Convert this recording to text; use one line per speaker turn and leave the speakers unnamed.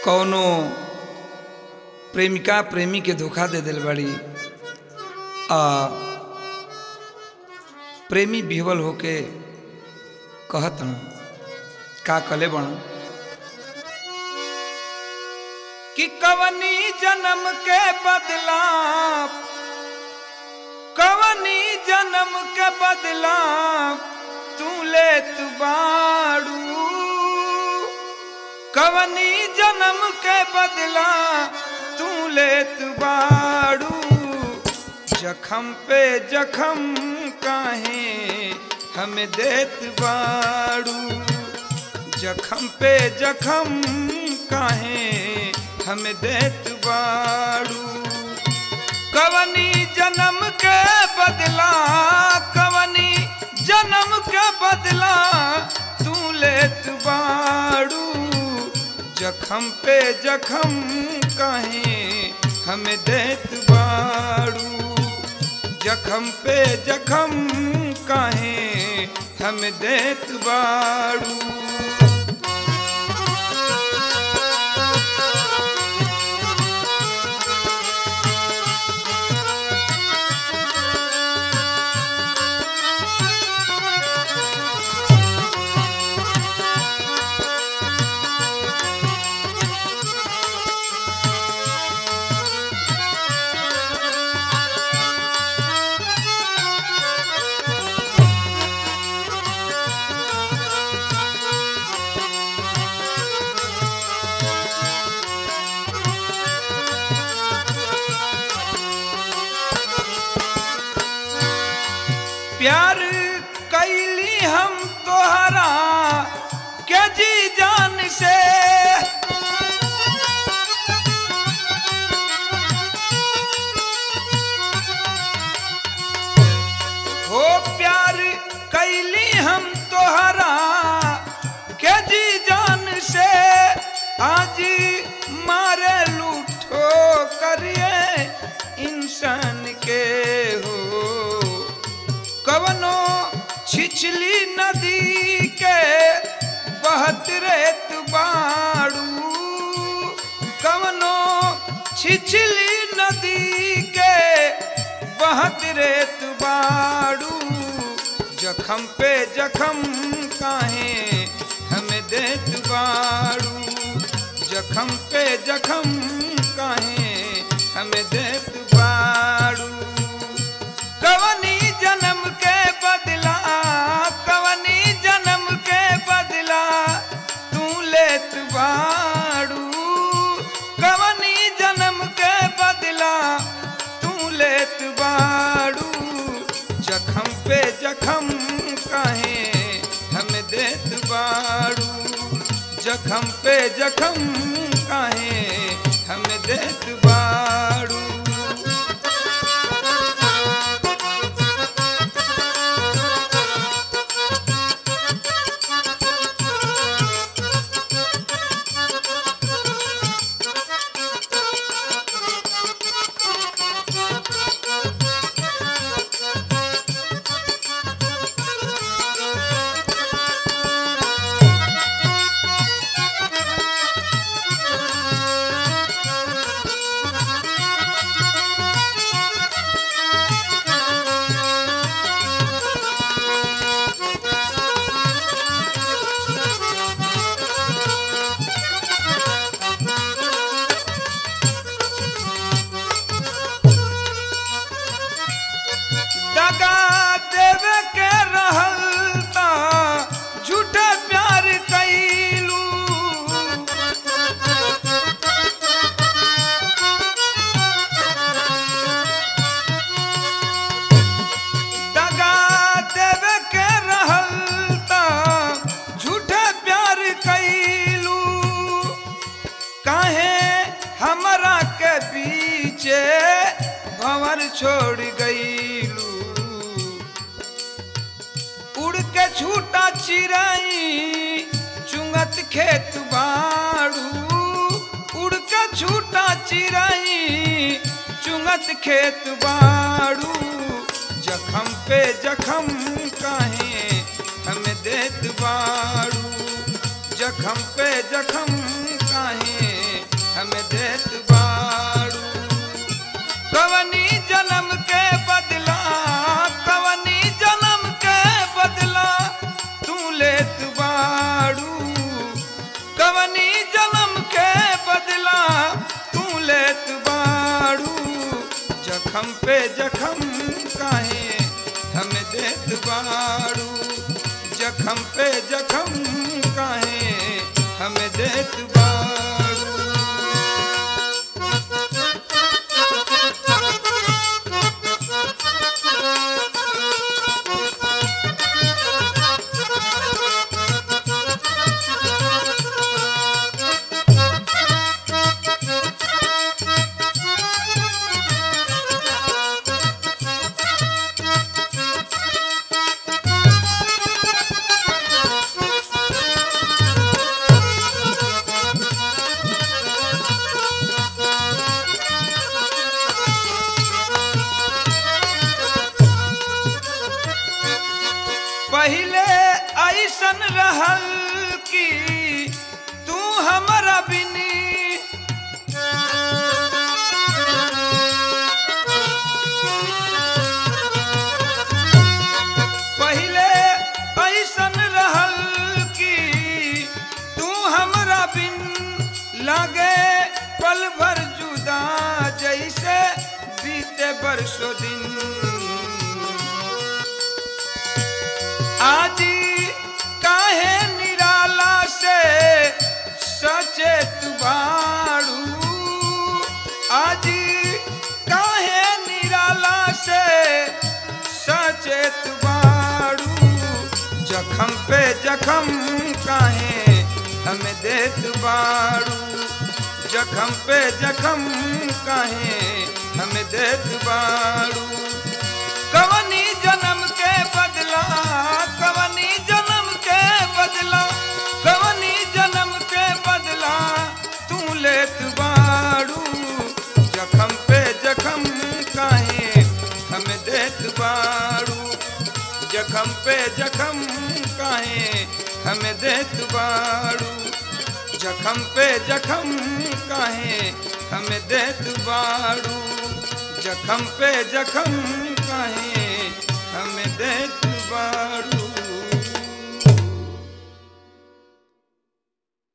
कौनो प्रेमिका प्रेमी के धोखा दे दिल बड़ी आ प्रेमी बिहवल होके कहत न का कले बण कि कवनी जन्म के बदला कवनी जन्म के बदला तू ले तू बाड़ू कवनी जन्म के बदला तू ले तू बाड़ू जखम पे जखम काहे हमें देत बाड़ू जखम पे जखम काहे हमें देत बाड़ू कवनी जन्म के बदला कवनी जन्म के बदला तू लेत बाड़ू जखम पे जखम काहे हमें देत बाड़ू जखम पे जखम काहे हमें देत बाड़ू प्यार कैली हम तोहरा के जी जान से हो प्यार कैली हम तोहरा के जी जान से आज मारे लूठो करिए इंसान के हो कवनो छिछली नदी के बहत रेत बाड़ू कवनो छिछली नदी के बहत रेत बाड़ू जखम पे जखम काहे हमें देत बाड़ू जखम पे जखम काहे हमें देत बाड़ू कवनी जन्म के बदला कवनी जन्म के बदला तू लेत बाड़ू कवनी जन्म के बदला तू लेत बाड़ू जखम पे जखम काहे हम देत बाड़ू जखम पे जखम काहे हम देत बाड़ू दगा देवे के रहल ता झूठे प्यार कैलू दगा देवे के रहल ता झूठे प्यार कैलू काहे हमरा के पीछे भंवर छोड़ गईलू उड़ के छूटा चिराई चुंगत खेत बाड़ू उड़ के छूटा चिराई चुंगत खेत बाड़ू जखम पे जखम काहे हम देत बाड़ू जखम पे जखम काहे जखम पे जखम काहे हम देत बाड़ू जखम पे जखम काहे हम देत बाड़ू पहले ऐसन रहल कि तू हमरा बिनी पहले ऐसन रहल कि तू हमरा बिन लागे पल भर जुदा जैसे बीते बरसों दिन आजी काहे निराला से सचेत बाड़ू आजी काहे निराला से सचेत बाड़ू जखम पे जखम काहे हम देत बाड़ू जखम पे जखम काहे हम देत बाड़ू कवनी जन्म के बदला कवनी जन्म के बदला कवनी जन्म के बदला तू लेत बाड़ू जखम पे जखम काहे हम देत बाड़ू जखम पे जखम काहे हम देत बाड़ू जखम पे जखम काहे हम देत बाड़ू जखम पे जखम काहे हम देत बाड़ू